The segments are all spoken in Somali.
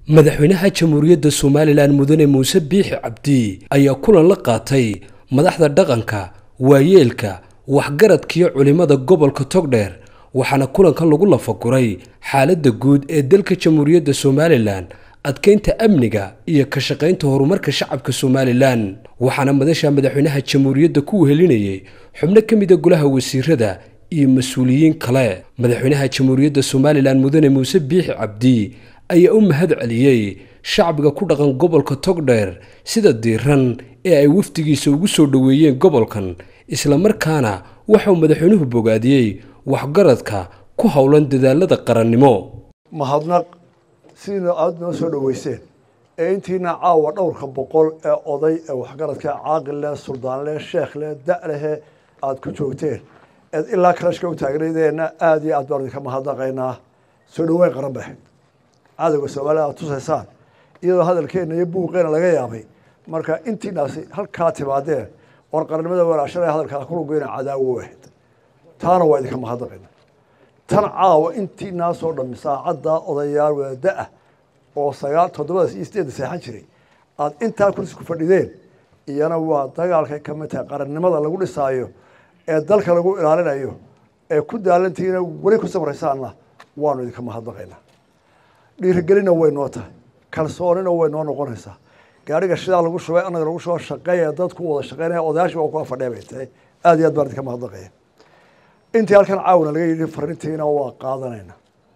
madaxweynaha jamhuuriyadda somalilan mudane muuse biixi cabdi ayaa kulan la qaatay madaxda dhaqanka waayeelka waxgaradkiyo culimmada gobolka togdheer waxaana kulankan lagu lafaguray xaaladda guud ee dalka jamhuuriyadda somalilan adkeynta amniga iyo ka shaqaynta horumarka shacabka somalilan waxaana madasha madaxweynaha jamhuuriyadda ku wehelinayay xubno ka mida golaha wasiirada iyo mas-uuliyiin kale madaxweynaha jamhuuriyadda somalilan mudane muuse biixi cabdi ayaa u mahad celiyey shacbiga ku dhaqan gobolka togdheer sida diiran ee ay wafdigiisa ugu soo dhoweeyeen gobolkan islamarkaana waxauu madaxweynuhu bogaadiyey waxgaradka ku howlan dadaalada qarannimo mahadnaq sidiina aada noo soo dhoweyseen ee intiina caawa dhowrka boqol ee oday ee waxgaradka caaqil leh suldaan leh sheekh leh da' lehe aada ku joogteen eed ilaa kalashka u taagnaydeenna aada iyo aad baan idinka mahadnaqaynaa soo dhaweyn qaran bay ahayd cadowga soomaalida aad tusaysaan iyadoo hadalkeenna iyo buuqeena laga yaabay marka intiinaasi halkaa timaadeen oon qarannimada walaashana hadalkaa kulugeyna cadaawo ahayd taana waa idinka mahadnaqayna tan caawa intiinaasoo dhammi saacaddaa odayaal wadaada-ah oo sagaal toddobada iyo sideedda seexan jiray aada intaa kursi ku fadhideen iyana waa dagaalkay ka mid tahay qarannimada lagu dhisaayo ee dalka lagu ilaalinayo ee ku daalantihiina weli ku samraysaanna waanu idinka mahadnaqaynaa dhiirigelina way noo tahay kalsoonina way noo noqonaysaa gaariga shidaa lagu shubay anaga lagu shubo shaqeeya dadku wada shaqeynaya odayaashii waa kuwa fadhiya bay tahay aada iyo aad baan idinka mahadnaqaya intii halkan caawina laga yidhi farintiina waa qaadanayna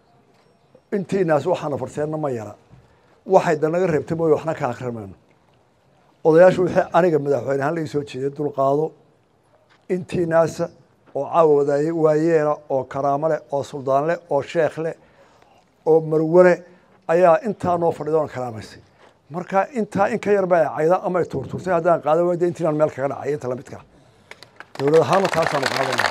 intiinaas waxaana farteenna ma yara waxay danaga reebtay mooye waxna ka akrimayno odayaashu wixii aniga madaxweyne ahaan laga soo jeeday dulqaado intiinaasa oo caawa wadaay waayeela oo karaamo leh oo suldaan leh oo sheekh leh oo marwane ayaa intaa noo fadhida oon karaamaysay marka intaa in ka yar ba cayda ama ay tuurtuurtay haddaan qaada wayda intiinaan meel kaga dhacay inta lamidkaa dowlad ahaana taasaanu qaadana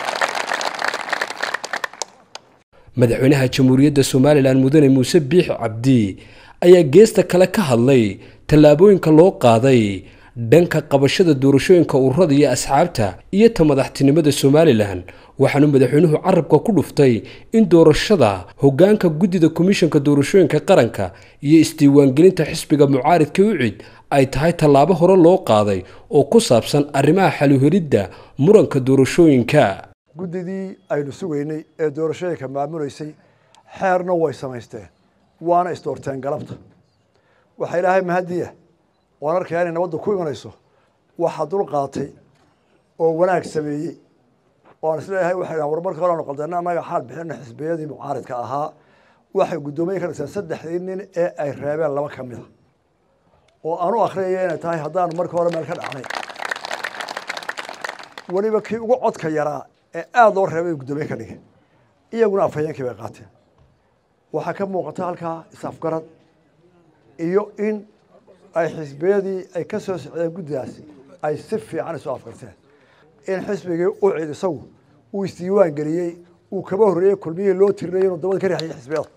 madaxweynaha jamhuuriyadda somalilan mudane muuse biixi cabdi ayaa geesta kale ka hadlay tallaabooyinka loo qaaday dhanka qabashada doorashooyinka ururada iyo asxaabta iyo ta madaxtinimada somalilan waxaanu madaxweynuhu carabka ku dhuftay in doorashada hogaanka guddida komishanka doorashooyinka qaranka iyo isdiiwaangelinta xisbiga mucaaridka ucid ay tahay tallaabo hore loo qaaday oo ku saabsan arrimaha xaluhelidda muranka doorashooyinka guddidii aynu sugaynay ee doorashooyinka maamuleysay xeerna way samaysteen waana isdoorteen galabta waxaa ilaahay mahadiya waan arkayaa inay nabadda ku imanayso waxaa dul qaatay oo wanaag sameeyey oan isleeyahay waxay dhahan war marka hore aanu qaldeena annaga xaal bixina xisbiyadii mucaaridka ahaa waxay guddoomiye ka dhiseen saddexdii nin ee ay reebeen laba ka mid a oo aan u akhriyaya inay tahay haddaanu marka hore meel ka dhacnay weliba kii ugu codka yaraa ee aada loo reebay guddoomiye ka dhigay iyaguna afhayeenkii bay qaateen waxaa ka muuqata halkaa is-afgarad iyo in ay xisbiyadii ay ka soo socdeen guddidaasi ay si fiican isu afgarteen in xisbigii u cid isagu uu isdiiwaan geliyey uu kaba horreeyey kulmiyihii loo tirinayay inuu dabada ka riixayay xisbiyada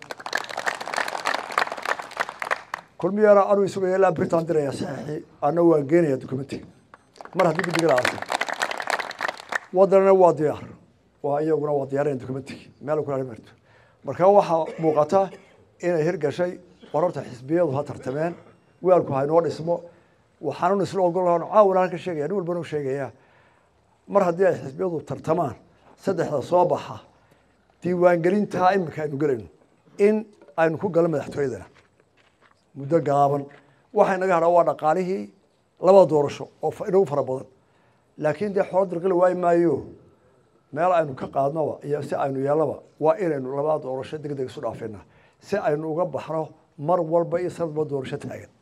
kulmiyana anuu isugaya ilaa britan diraya saxiixii ana waan geenaya documentiga mar haddii guddiga la aasay waddanana waa diyaar waa iyaguna waa diyaarinayan documentigii meel kula marto marka waxaa muuqata inay hirgashay war horta xisbiyadu ha tartameen weelku haynoo dhismo waxaanun isla ogol caawina halka sheegaya nin walbana u sheegaya mar haddii ay xisbiyadu tartamaan saddexda soo baxa diiwaangelintaa iminka aynu gelayno in aynu ku galo madaxtooyadana muddo gaaban waxay naga hadhaa waa dhaqaalihii labada doorasho oo inagu fara badan laakiin dee xoolo dirqili waayi maayo meel aynu ka qaadnoba iyo si aynu yeelaba waa inaynu labada doorasho deg deg isu dhaafina si aynu uga baxno mar walba iyo sanadba doorasho taagan